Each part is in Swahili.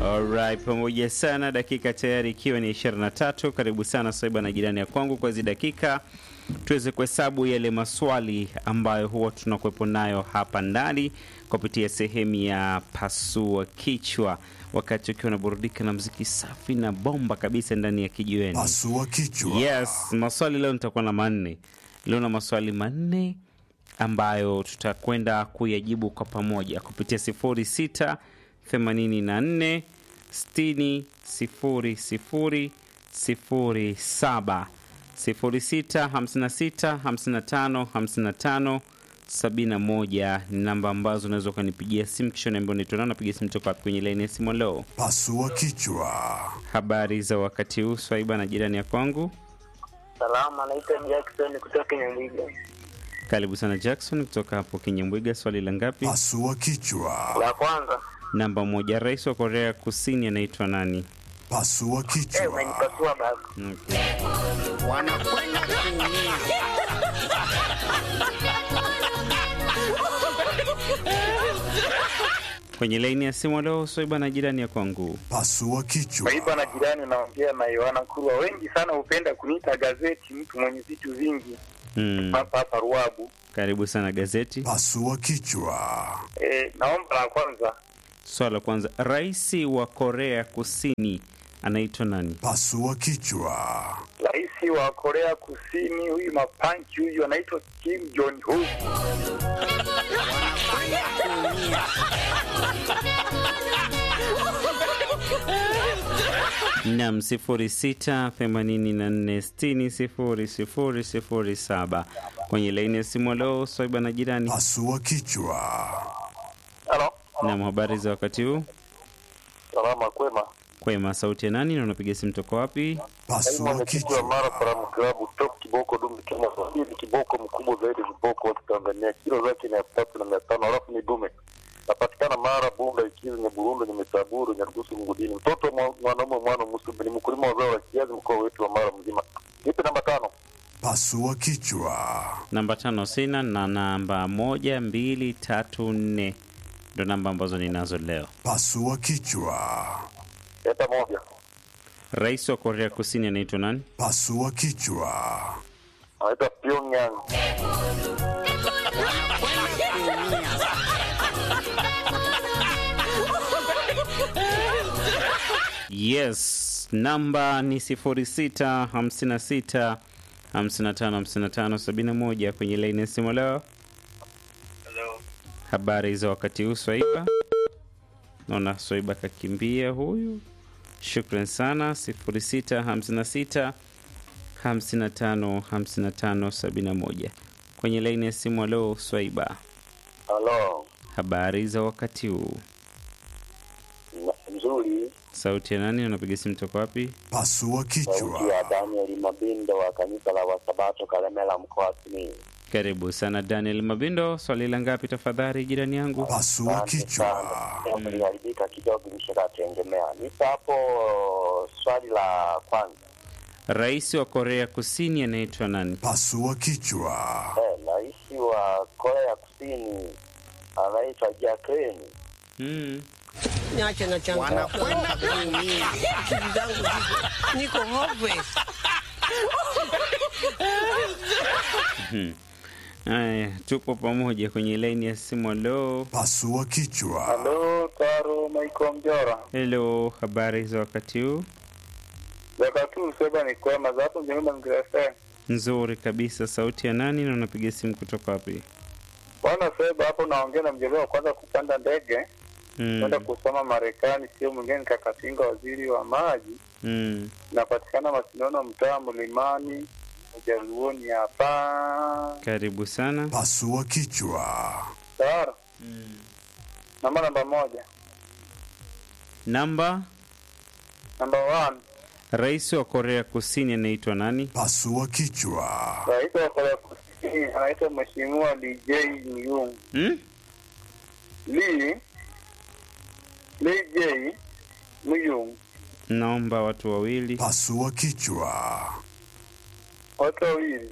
Alright, pamoja sana, dakika tayari ikiwa ni 23. Karibu sana Swaiba na jirani ya kwangu kwa hizi dakika tuweze kuhesabu yale maswali ambayo huwa tunakuwepo nayo hapa ndani kupitia sehemu ya pasua kichwa, wakati ukiwa unaburudika na mziki safi na bomba kabisa ndani ya kijiweni. Pasua kichwa. Yes, maswali leo nitakuwa na manne. Leo na maswali manne ambayo tutakwenda kuyajibu kwa pamoja kupitia 06 84 60 00 07 06 56 55 55 71 ni namba ambazo unaweza ukanipigia simu kisha niambia unaitwa nani, napiga simu toka wapi kwenye laini ya simu. Leo Pasua kichwa. habari za wakati huu, Swaiba na jirani ya kwangu. Salama, naitwa Jackson kutoka Nyamwiga. Karibu sana Jackson kutoka hapo Kinyambwiga. Swali la ngapi? Pasua kichwa. La kwanza, Namba moja. Rais wa Korea Kusini anaitwa nani? Pasua eh, kichwa. umenipasua baba. Okay. wanakwenda kuumia. Kwenye laini ya simu leo Swaiba na jirani ya kwangu. Pasua kichwa. Aiba na jirani, naongea na Yohana Kurwa. Wengi sana hupenda kuniita gazeti, mtu mwenye vitu vingi Hmm. hapa hapa Ruabu. Karibu sana gazeti. Pasua kichwa. Eh, naomba la kwanza, Swala la kwanza, rais wa Korea Kusini anaitwa nani? Pasua kichwa. rais wa Korea Kusini huyu mapanchi huyu anaitwa Kim Jong Un. Nam 0684600007 kwenye laini ya simu leo Swaiba na jirani. Pasua kichwa. Halo, Nam, habari za wakati huu? salama kwema. Kwema, sauti ya nani na unapiga simu toka wapi? Pasua kichwa. Mara Salamu Klabu top kiboko dume Kenya hii ni kiboko mkubwa zaidi viboko wote Tanzania, kilo zake ni elfu tatu na mia tano alafu ni dume. Napatikana Mara, Bunda, Ikizi, Nyaburundu, Nyamisaburu, Nyarugusu, Mngudini. Mtoto wa mwa- mwanaume mwana Musubi ni mkulima wa zao la kiazi mkoa wetu wa Mara mzima. Nipe namba tano. Pasua kichwa. Namba tano sina na namba moja, mbili, tatu, nne ndo namba ambazo ninazo leo. Pasua kichwa. Leta moja. Rais wa Korea Kusini anaitwa nani? Pasua kichwa. Anaitwa Pyongyang. Yes, namba ni 06 56 55 55 71 kwenye laini ya simu leo. Hello. Habari za wakati huu Swaiba? Naona Swaiba kakimbia huyu. Shukran sana 06 56 55 55 71 kwenye laini ya simu leo Swaiba. Hello. Habari za wakati huu? Mzuri. Sauti ya nani? Unapiga simu toka wapi? Pasua Sauti kichwa. ya Daniel Mabindo wa kanisa la Wasabato Kalemela mkoa wa Simiyu. Karibu sana Daniel Mabindo. Swali la ngapi tafadhali, jirani yangu? Pasua Asante kichwa. sana. Jambo liliharibika kidogo, nishakatengemea. Nipo hapo swali la kwanza. Rais wa Korea Kusini anaitwa nani? Pasua kichwa. Eh, rais wa Korea Kusini anaitwa Jacqueline. Mm. Niache na changamoto. wanakwenda kuumia. Akili zangu ziko- niko hopeless. Haya, tupo pamoja kwenye laini ya simu. Leo Pasua kichwa. Halo, Taro Michael Mjora. hello, habari za wakati huu? Wakati huu sema ni kwema za hapo mjomba mgrasa. Nzuri kabisa. Sauti ya nani na unapiga simu kutoka wapi? Bwana Seba hapo naongea na mjomba wa kwanza kupanda ndege kwenda Mm. kusoma Marekani, sio mwingine ni Kakatinga, waziri wa maji. Mm. Napatikana Masinono, mtaa Mlimani, Ujaluoni hapa. Karibu sana. Pasua kichwa. Tayari. Namba namba moja. Namba Namba one. rais wa Korea Kusini anaitwa nani? Pasua kichwa. Rais wa Korea Kusini anaitwa Mheshimiwa Lee Jae-myung. Hmm? Lee Lee Jae-myung. Naomba watu wawili. Pasua kichwa. Watu wawili.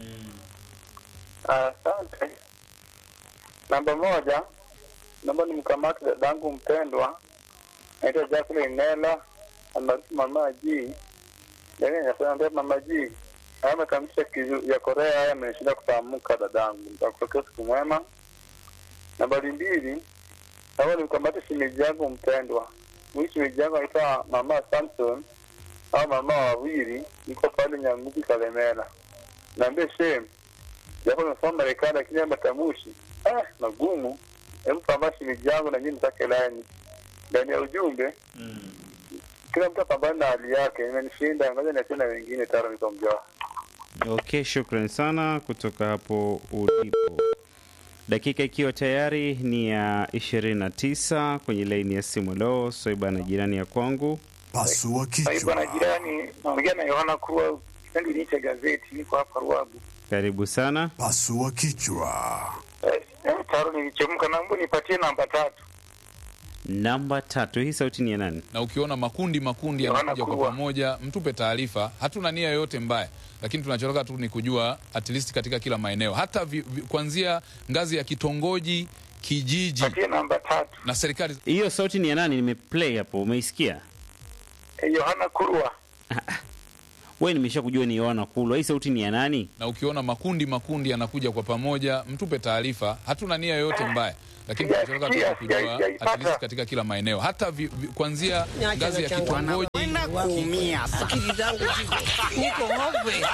Asante. Namba moja, naomba nimkamate dadangu mpendwa naitwa Jacqueline Nela almaarufu Mama G. Yaani nasema ndio Mama G. Haya matamshi ya kizu- ya Korea haya amenishinda kutamka dadangu. Nitakutakia siku mwema. Nambari mbili, naomba nimkamate shemeji yangu mpendwa. Huyu shemeji yangu anaitwa Mama Samson au mama wawili, niko pale Nyangubi Kalemera. Naambia shem, japo nimesoma Marekani lakini haya matamshi ah, magumu. Hebu pambana shemeji yangu na mimi nitake laini ndani ya ujumbe kila mtu apambane na hali yake. Imenishinda, ngoja niachie na wengine tara nikamjaa. Okay, shukran sana kutoka hapo ulipo. Dakika ikiwa tayari ni ya 29 kwenye laini ya simu. Leo Soiba na jirani ya kwangu. Pasua Bwana kichwa. jirani, naongea na Yohana Kurwa, kipindi ni cha gazeti, niko hapa Ruabu. Karibu sana. Pasua kichwa. Eh, eh, taro nilichemka, naomba nipatie namba tatu. Namba tatu, hii sauti ni ya nani? na ukiona makundi makundi Yohana yanakuja kwa Kurwa. pamoja, mtupe taarifa. Hatuna nia yoyote mbaya, lakini tunachotaka tu ni kujua at least katika kila maeneo, hata vi, vi, kuanzia ngazi ya kitongoji, kijiji Patie namba tatu. na serikali. Hiyo sauti ni ya nani? Nimeplay hapo, umeisikia? Eh, Yohana Kurwa. We, nimesha kujua ni Yohana Kulwa. Hii sauti ni ya nani? Na ukiona makundi makundi yanakuja kwa pamoja, mtupe taarifa. Hatuna nia yoyote mbaya, lakini Sija- tunachotaka tu sija- ni kujua sija- at least sijaipata. katika kila maeneo, hata vi, vi, kuanzia Niache ngazi ya na changamoto. kitongoji Kwenda kuumia. Akili zangu ziko niko hopeless.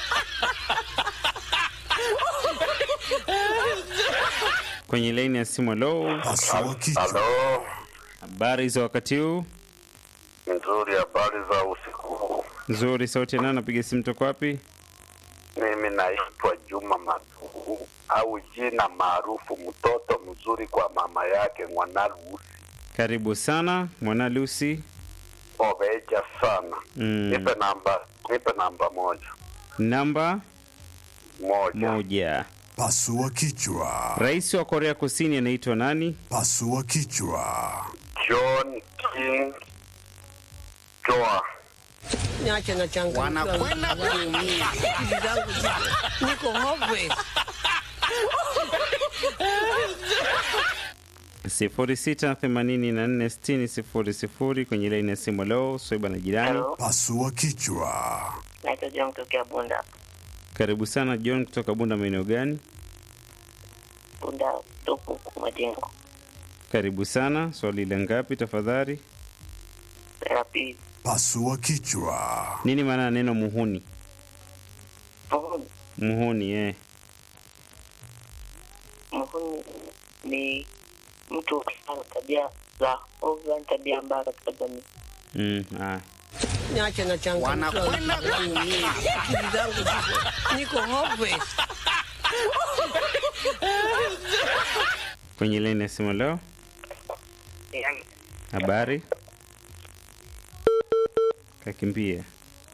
Kwenye laini ya simu. Lo, Pasua kichwa. Halo, habari za wakati huu? nzuri. Habari za usiku huu? Nzuri. Sauti ya nani? Napiga simu toka wapi? Mimi naitwa Juma Maduhu au jina maarufu mtoto mzuri kwa mama yake Mwanalusi Karibu sana mwana Lucy. oveja sana. Mm. Nipe namba, nipe namba moja Namba moja. moja. Pasua kichwa. Rais wa Korea Kusini anaitwa nani? Pasua kichwa. John King Joa. Niache na changamoto. Wanakwenda kuumia. Akili zangu ziko niko hopeless. sifuri sita themanini na nne sitini sifuri sifuri kwenye laini ya simu. Leo Soiba na jirani. Pasua kichwa. naitwa John kutokea Bunda. Karibu sana John kutoka Bunda, maeneo gani? Bunda tupu majengo Karibu sana. Swali la ngapi tafadhali? la pili. Pasua kichwa. Nini maana ya neno muhuni? Muhuni, Muhuni eh. muhuni ni mtu ukifanya tabia za ovyo, ni tabia mbaya katika jamii. Mm, ah. Niache na changamoto. Wanakwenda kuumia. Akili zangu ziko niko hopeless. Kwenye laini ya simu leo, habari kakimbia.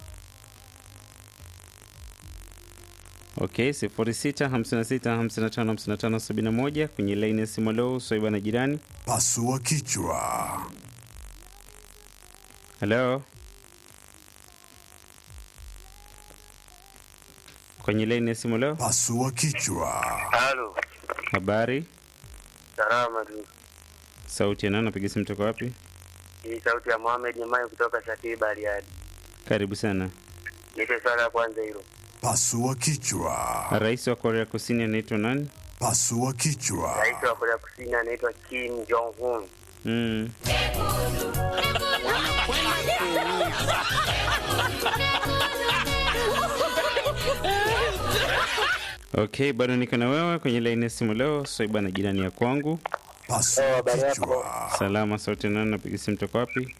Okay, sifuri sita hamsini na sita hamsini na tano hamsini na tano sabini na moja kwenye laini ya simu leo. Soiba na jirani. Pasua kichwa. Halo, kwenye laini ya simu leo, Pasua kichwa. Halo, habari. salama tu. Sauti ya nani? Napiga simu toka wapi? Hii sauti ya Mohamed Nyamai kutoka Shakii Bariadi. Karibu sana. Nipe swala ya kwanza hilo. Pasua kichwa. Rais wa Korea Kusini anaitwa nani? Pasua kichwa. Rais wa Korea Kusini anaitwa Kim Jong Un. Mm. Okay, bado niko na wewe kwenye laini ya simu leo. Soiba na jirani ya kwangu. Pasua kichwa. Salama, sauti ya nani? Napiga simu toka wapi?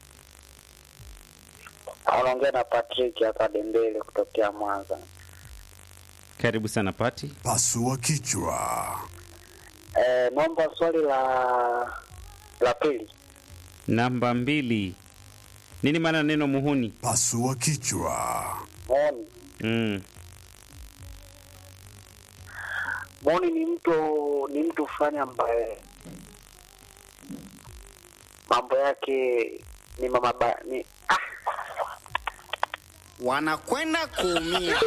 Anaongea na Patrick hapa Dembele kutokea Mwanza. Karibu sana Pati. Pasua kichwa. Eh, naomba swali la la pili. Namba mbili. Nini maana ya neno muhuni? Pasua kichwa. Moni, Mm. Moni ni mtu ni mtu fulani ambaye mambo yake ni mama ba, ni ah, Wanakwenda kuumia.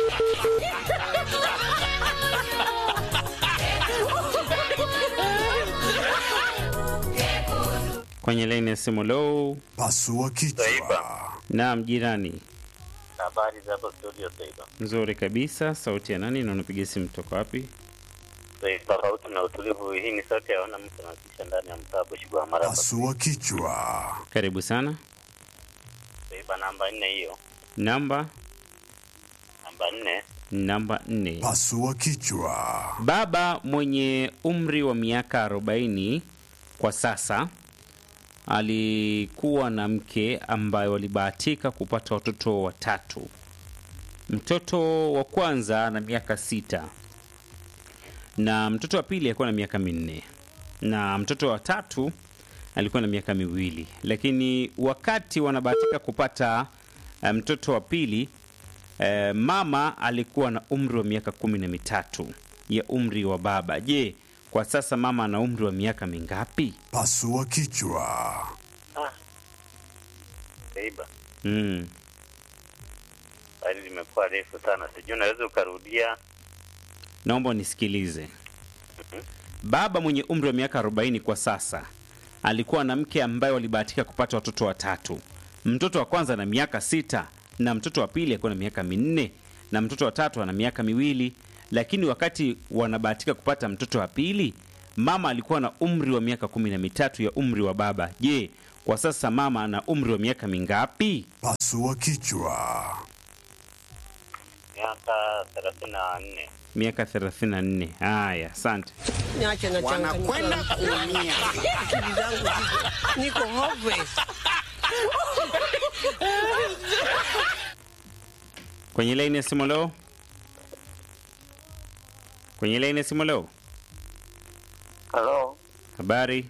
kwenye laini ya simu. Lo, Pasua kichwa. naam jirani. Habari za hapo studio Saiba. Nzuri kabisa. Sauti ya nani na unapiga simu toka wapi? Saiba, tofauti na utulivu, hii ni sauti ya wana mtu anakisha ndani ya mtaa Bushigwa Maraba. Pasua kichwa. Karibu sana. Saiba, namba nne hiyo, Namba namba nne. namba nne. Pasua kichwa. Baba mwenye umri wa miaka 40 kwa sasa alikuwa na mke ambaye walibahatika kupata watoto watatu. Mtoto wa kwanza ana miaka sita na mtoto wa pili alikuwa na miaka minne na mtoto wa tatu alikuwa na miaka miwili, lakini wakati wanabahatika kupata eh, mtoto wa pili eh, mama alikuwa na umri wa miaka kumi na mitatu ya umri wa baba. Je, kwa sasa mama ana umri wa miaka mingapi? Pasua kichwa. Saiba, Mm. swali limekuwa refu sana, sijui unaweza ukarudia. Naomba unisikilize. Baba mwenye umri wa miaka 40 kwa sasa alikuwa na mke ambaye walibahatika kupata watoto watatu. Mtoto wa kwanza ana miaka sita na mtoto wa pili alikuwa na miaka minne na mtoto wa tatu ana miaka miwili, lakini wakati wanabahatika kupata mtoto wa pili, mama alikuwa na umri wa miaka kumi na mitatu ya umri wa baba. Je, kwa sasa mama ana umri wa miaka mingapi? Pasua kichwa. Miaka thelathini na nne. Miaka 34. Haya, asante. Niache na wanakwenda kuumia. Akili zangu ziko niko hopeless. Kwenye laini ya simu leo, kwenye laini ya simu leo, Halo, habari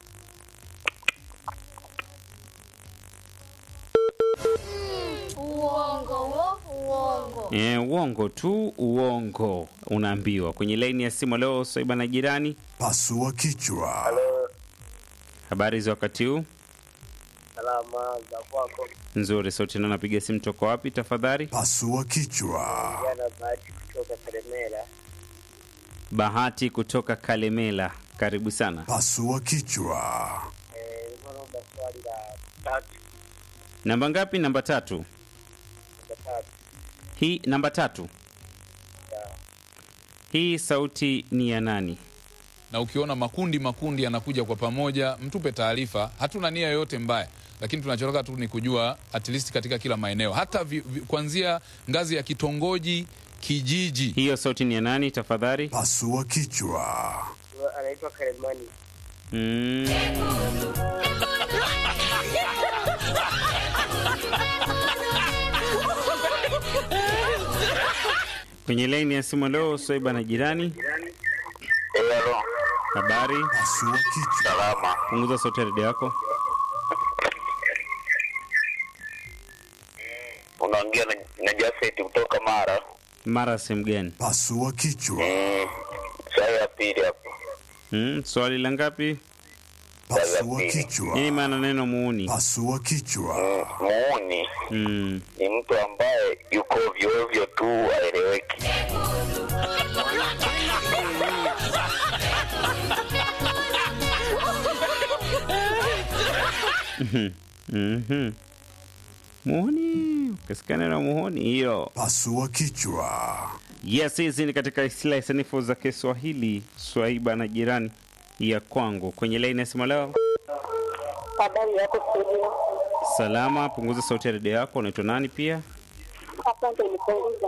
Uongo wo, uongo. e, uongo tu, uongo unaambiwa. Kwenye laini ya simu leo, Swaiba na jirani, Pasua kichwa. halo, habari za wakati huu? salama za kwako, Nzuri. Sauti na napiga simu toka wapi tafadhali? Pasua kichwa. jana bahati kutoka Karemera. Bahati kutoka Kalemela, karibu sana. Pasua kichwa. Eh, nilikuwa naomba swali la tatu Namba ngapi? Namba tatu. la tatu. Hii namba tatu. Hii sauti ni ya nani? na ukiona makundi makundi yanakuja kwa pamoja, mtupe taarifa. Hatuna nia yoyote mbaya, lakini tunachotaka tu ni kujua at least katika kila maeneo, hata vi, vi, kuanzia ngazi ya kitongoji, kijiji. Hiyo sauti ni ya nani tafadhali? Pasua kichwa. Anaitwa Karemani. Mm. Kwenye laini ya simu leo, Swaiba na jirani, Eh, halo, habari. Pasua kichwa. salama. Punguza sauti ya redio yako. Unaongea na, na Jafet kutoka Mara. Mara sehemu gani? Pasua kichwa. Mm. Swali ya pili hapo. Mm, swali la ngapi? Pasua kichwa. Nini maana neno muuni? Pasua kichwa. Mm. Muuni Mm. ni mtu ambaye yuko ovyo ovyo tu, aeleweki. Mhm. Muhuni, ukisikia neno muhuni hiyo. Pasua kichwa. Yes, hizi ni katika istilahi sanifu za Kiswahili. Swaiba na jirani ya kwangu kwenye laini ya simu leo. Habari yako studio. Salama, punguza sauti ya redio yako. Unaitwa nani pia? Asante, nipunguza.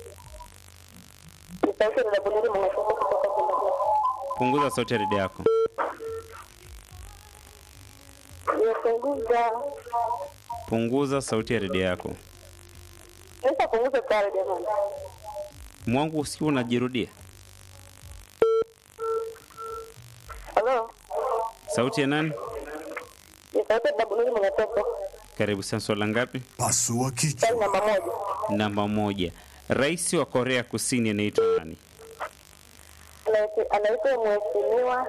Ni sauti ya Dabulili Mwanasema kutoka Zimbabwe. Punguza sauti ya redio yako. Nipunguza. Punguza sauti ya redio yako. Naweza punguza tayari jamani. Mwangu usiku unajirudia. Halo. Sauti ya nani? Ni sauti ya Dabulili Mwanasema. Karibu sana. Swala ngapi? Pasua Swali kichwa. namba moja. Namba moja. Rais wa Korea Kusini anaitwa nani? Anaitwa- Anaitwa Mheshimiwa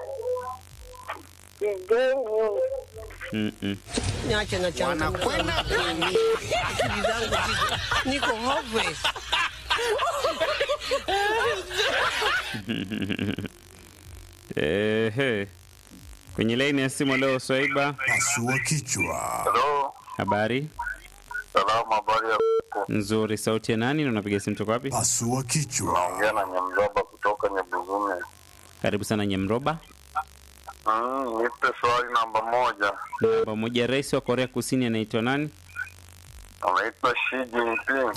Jay Nyundo. Mm-mm. Niache na changamoto. Wanakwenda kuumia. Akili zangu ziko niko hopeless. Ehe. Kwenye laini ya simu leo, Swaiba, Pasua kichwa. Halo, habari salamu, habari ya nzuri. Sauti ya nani na unapiga simu toka wapi? Pasua kichwa. naongea na Nyamzaba kutoka Nyabuzume. Karibu sana Nyamroba. Mm, nipe swali namba moja. Namba moja, rais wa Korea Kusini anaitwa nani? Anaitwa Xi Jinping.